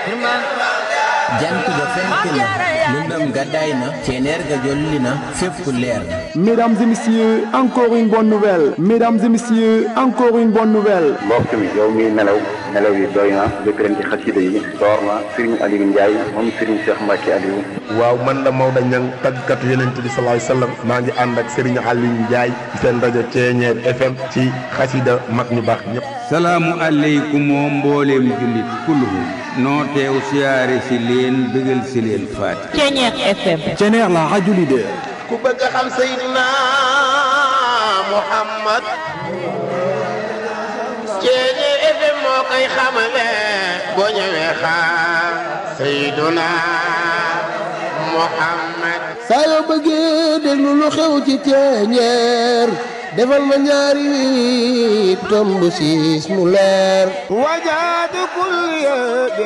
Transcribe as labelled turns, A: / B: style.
A: jant ba fenk na lëndëm gàddaay na ceneer ga jolli na fépp leer na
B: Mesdames et messieurs, encore une bonne nouvelle. Mesdames et messieurs, encore une bonne nouvelle.
C: mbokk mi yow mi nelaw nelaw yi doy na jëkkëram ci xasida yi door na Serigne Aliou Ndiaye moom Serigne Cheikh Mbacke Aliou
D: waaw man la Maodo Niang tàggkatu yonent bi sallallahu alayhi wasallam maa ngi ànd ak Serigne Aliou Ndiaye ci seen rajo Ceeñeer FM ci xasida mag ñu baax ñëpp
E: salaamu aleykum oo mbooleem jullit kulluhum noo teew siyaare si leen bëggal si leen faati
F: Ceeñeer FM
B: Ceneer la radio leader.
G: ku bëgg a xam Seydina Muhammad Ceeñeer FM moo koy xamale boo ñëwee xaar Seydina Muhammad
H: saa yoo bëggee déglu lu xew ci ceeñeer defal ma ñaari tomb siis mu leer
G: wajaadu kul